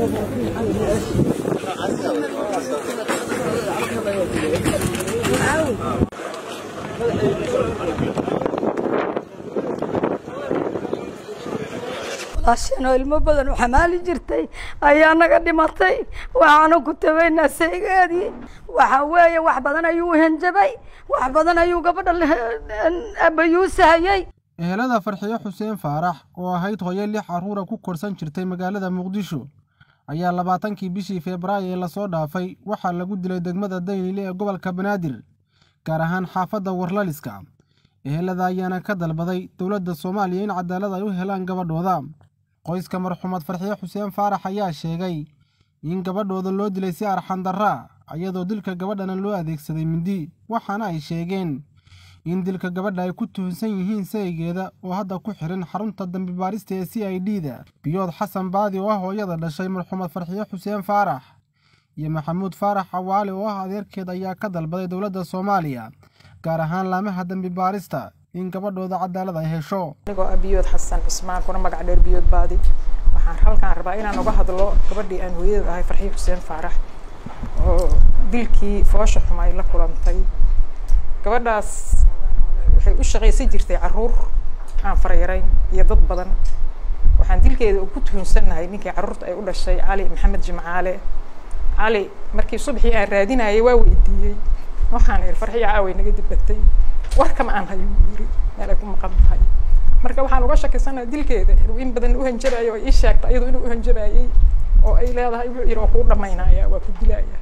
walaasheenoo ilmo badan u xamaali jirtay ayaa naga dhimatay waxaanu ku tabaynaa saygeedii waxa weeye wax badan ayuu henjabay wax badan ayuu gabadha abayuusahayey ehelada farxiyo xuseen faarax oo ahayd hooyo lix carruura ku korsan jirtay magaalada muqdisho ayaa labaatankii bishii febraayo ee lasoo dhaafay waxaa lagu dilay degmada daynile ee gobolka banaadir gaar ahaan xaafadda warlaliska ehelada ayaana ka dalbaday dowladda soomaaliya in cadaalad ay u helaan gabadhooda qoyska marxuumad farxiyo xuseen faarax ayaa sheegay in gabadhooda loo dilay si arxandarraa iyadoo dilka gabadhana loo adeegsaday mindi waxaana ay sheegeen in dilka gabadha ay ku tuhunsan yihiin saygeeda oo hadda ku xihan xarunta dambibaarista ee c i d da biyood xasan baadi oo ah hooyada dhashay marxuumad farxiyo xuseen faarax iyo maxamuud faarax cawaale oo ah adeerkeed ayaa ka dalbaday dowladda soomaaliya gaar ahaan laamaha dambibaarista in gabadhooda cadaalad ay hesho anigoo ah biyood xasan cismaan kuna magac dheer biyood baadi waxaan halkaan rabaa inaan uga hadlo gabadhii aan hooyada ahay farxiyo xuseen faarax oo dilkii foosha xuma ay la kulantay gabadhaas waxay u shaqaysan jirtay carruur aan faryarayn iyo dad badan waxaan dilkeeda ku tuhunsannahay ninkii carruurta ay u dhashay cali maxamed jimcaale cali markii subaxii aan raadinayay waa weydiiyey waxaan ihi farxiya caaway naga dibbatay warkama aan hayo yiri meel ay ku maqan tahay marka waxaan uga shakisannahay dilkeeda inuu in badan u hanjabayo oo ii sheegta iyadu inuu u hanjabayay oo ay leedahay wuxuu yidhi waa kuu dhamaynaya waa ku dilaya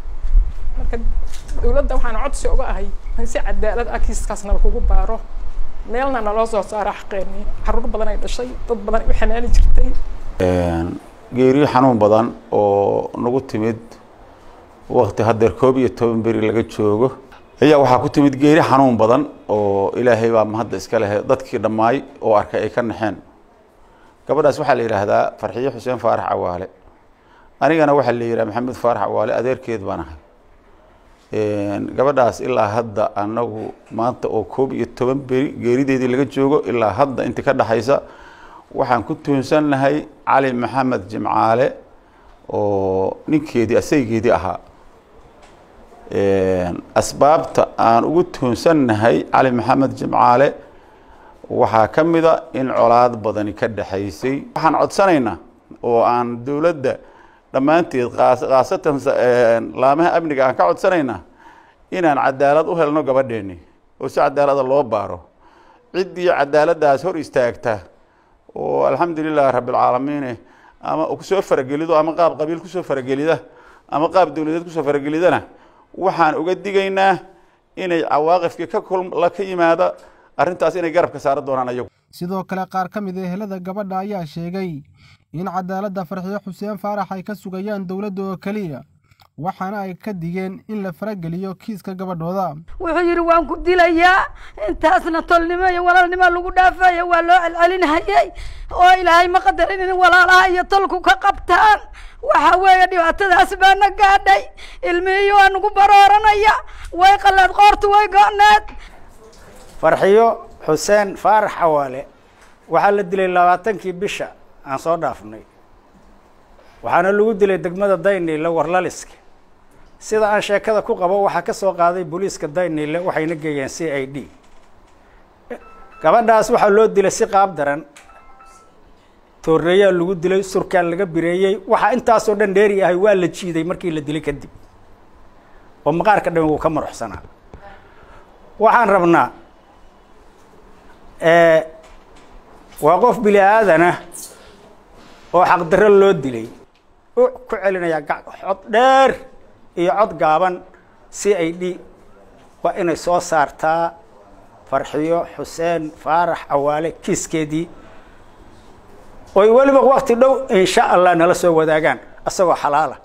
marka dawladda waxaan codsi uga ahay in si cadaalad ah kiiskaasnaba kugu baaro meelna naloo soo saaro xaqeenii carruur badan ay dhashay dad badan ay u xamaali jirtay geeriyo xanuun badan oo nagu timid wakti haddeer koob iyo toban beri laga joogo ayaa waxaa ku timid geeri xanuun badan oo ilaahay baa mahadda iska lehe dadkii dhammaay oo arkay ay ka naxeen gabadhaas waxaa la yidhaahdaa farxiyo xuseen faarax cawaale anigana waxaa la yidhaha maxamed faarax cawaale adeerkeed baan ahay gabadhaas ilaa hadda anagu maanta oo koob iyo toban beri geerideedii laga joogo ilaa hadda inta ka dhexaysa waxaan ku tuhunsannahay cali maxamed jimcaale oo ninkeedii asaygeedii ahaa asbaabta aan ugu tuhunsannahay cali maxamed jimcaale waxaa ka mida in colaad badani ka dhexaysay waxaan codsanaynaa oo aan dowladda dhammaanteed khaasatan laamaha amniga aan ka codsanaynaa inaan cadaalad u helno gabadheeni oo si cadaalada loo baaro ciddii cadaaladdaas hor istaagta oo alxamdulilahi rabbilcaalamiine ama kusoo faragelido ama qaab qabiil kusoo faragelida ama qaab dowladeed kusoo faragelidana waxaan uga digaynaa inay cawaaqifkii ka kula ka yimaada arrintaas inay garabka saaran doonaan ayagu sidoo kale qaar ka mid a ehelada gabadha ayaa sheegay in cadaaladda farxiyo xuseen faarax ay ka sugayaan dowladda oo keliya waxaana ay ka digeen in la farageliyo kiiska gabadhooda wuxuu yidhi waan ku dilayaa intaasna tolnimo iyo walaalnimo lagu dhaafaya waa loo celcelinhayay oo ilaahay ma qadarin in walaalaha iyo tolku ka qabtaan waxa weeye dhibaatadaas baana gaadhay ilmihii waa nagu barooranaya way qaleed qoortu way go-need farxiyo xuseen faarax cawaale waxaa la dilay labaatankii bisha aan soo dhaafnay waxaana lagu dilay degmada daynile warlaliska sida aan sheekada ku qabo waxaa ka soo qaaday booliiska daynile waxayna geeyeen c i d gabadhaas waxaa loo dilay si qaab daran tooreeyaa lagu dilay surkaan laga bireeyey waxaa intaasoo dhan dheeri ahay waa la jiiday markii la dilay kadib oo maqaarka dhan wuu ka maruxsanaa waxaan rabnaa waa qof bini aadanah oo xaqdarro loo dilay u ku celinayaa cod dheer iyo cod gaaban c i d waa inay soo saartaa farxiyo xuseen faarax cawaale kiiskeedii oy weliba wakti dhow insha allah nala soo wadaagaan asagoo xalaala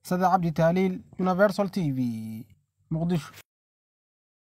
sade cabdi taaliil universal t v muqdisho